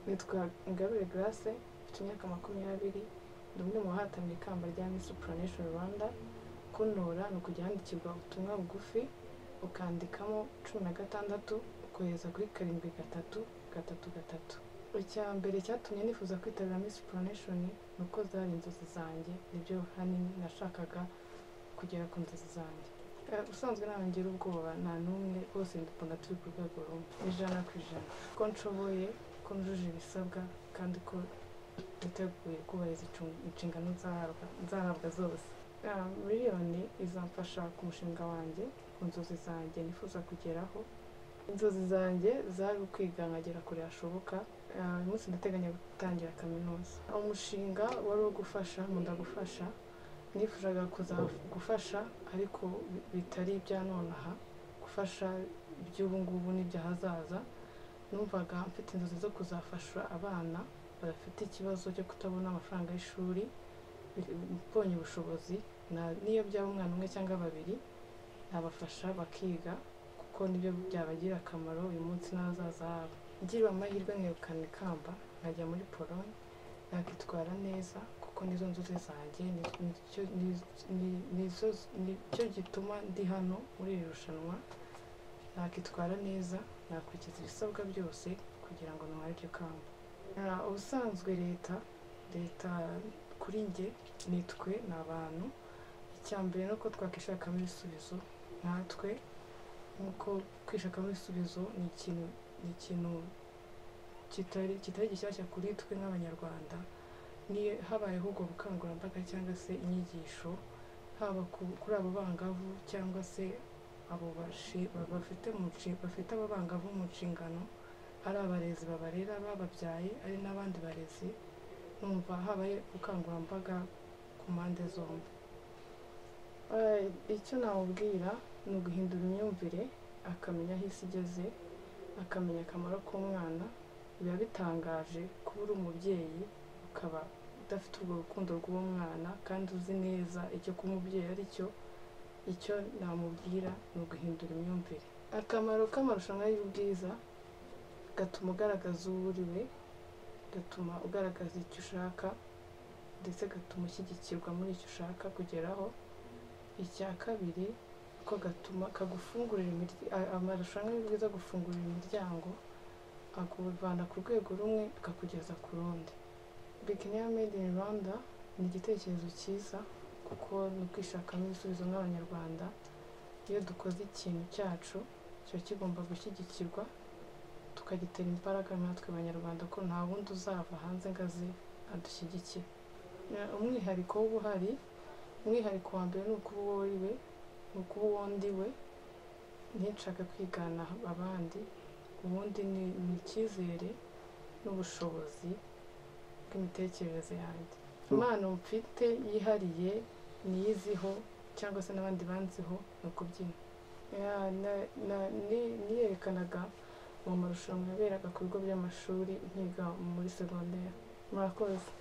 nitwa Ingabire Grace mfite imyaka makumyabiri ndi umwe mu bahatanira ikamba rya Miss Planation Rwanda kuntora ni ukujya handikirwa ubutumwa bugufi ukandikamo cumi na gatandatu ukohereza kuri karindwi gatatu gatatu gatatu icya mbere cyatumye nifuza kwitabira Miss Planation ni uko zari inzozi zanjye nibyo hanini nashakaga kugera ku nzozi zanjye Eh, ubusanzwe ntawe ngira ubwoba nta n'umwe bose ndikunda turi ku rwego rumwe ijana ku ijana ko nshoboye ko njuje ibisabwa kandi ko niteguye kubahiriza incu- inshingano nzahabwa nzahabwa zose Ah, miliyoni izamfasha ku mushinga wanjye ku nzozi zanjye nifuza kugeraho inzozi zanjye zari ukwiga nkagera kure hashoboka Ah, uyu munsi ndateganya gutangira kaminuza umushinga wari uwo gufasha nkunda gufasha nifuzaga kuza gufasha ariko bi- bitari ibya nonaha gufasha iby'ubu ngubu n'iby'ahazaza numvaga mfite inzozi zo kuzafasha abana badafite ikibazo cyo kutabona amafaranga y'ishuri bi- mbonye ubushobozi na- n'iyo byaba umwana umwe cyangwa babiri nabafasha bakiga kuko nibyo byabagirira akamaro uyu munsi n'ahazaza habo ngiriwe amahirwe nkegukana ikamba nkajya muri pologne nakitwara neza kuko nizo nzozi zanjye ni- nicyo ni- ni- nizo- nicyo gituma ndi hano muri iri rushanwa nakitwara neza nakurikiza ibisabwa byose kugira ngo ntware iryo kamba Ah, ubusanzwe leta leta kuri njye nitwe ni abantu icya mbere ni uko twakwishakamo ibisubizo natwe nk'uko kwishakamo ibisubizo ni ikintu ni ikintu kitari kitari gishyashya kuri twe nk'abanyarwanda niyo habayeho ubwo bukangurambaga cyangwa se inyigisho haba ku- kuri abo bangavu cyangwa se abo bashi- ba- bafite mu nshi- bafite abo bangavu mu nshingano ari abarezi babarera bababyaye ari n'abandi barezi numva habaye ubukangurambaga ku mpande zombi Eh, icyo namubwira ni uguhindura imyumvire akamenya aho isi igeze akamenya akamaro k'umwana biba bitangaje kuba uri umubyeyi ukaba udafite urwo rukundo rw'uwo mwana kandi uzi neza icyo kuba umubyeyi ari cyo icyo namubwira ni uguhindura imyumvire akamaro k'amarushanwa y'ubwiza gatuma ugaragaza uwo uri we gatuma ugaragaza icyo ushaka ndetse gatuma ushyigikirwa muri icyo ushaka kugeraho icya kabiri ko gatuma kagufungurira imirya- a- amarushanwa y'ubwiza agufungurira imiryango akuvana ku rwego rumwe akakugeza ku rundi Bikiniya Made in Rwanda ni igitekerezo cyiza kuko ni ukwishakamo ibisubizo nk'abanyarwanda iyo dukoze ikintu cyacu kiba kigomba gushyigikirwa tukagitera imbaraga natwe abanyarwanda ko nta wundi uzava hanze ngo aze adushyigikire Eh, umwihariko w'ubuhari umwihariko wa mbere ni ukuba uwo uri we ni ukuba uwo ndi we ntinshaka kwigana abandi ubundi ni ni icyizere n'ubushobozi bw'imitekerereze yanjye impano mfite yihariye niyiziho cyangwa se n'abandi banziho ni ukubyina Ya, na- na- ni- niyerekanaga mu marushanwa yaberaga ku bigo by'amashuri nkiga muri segonderi murakoze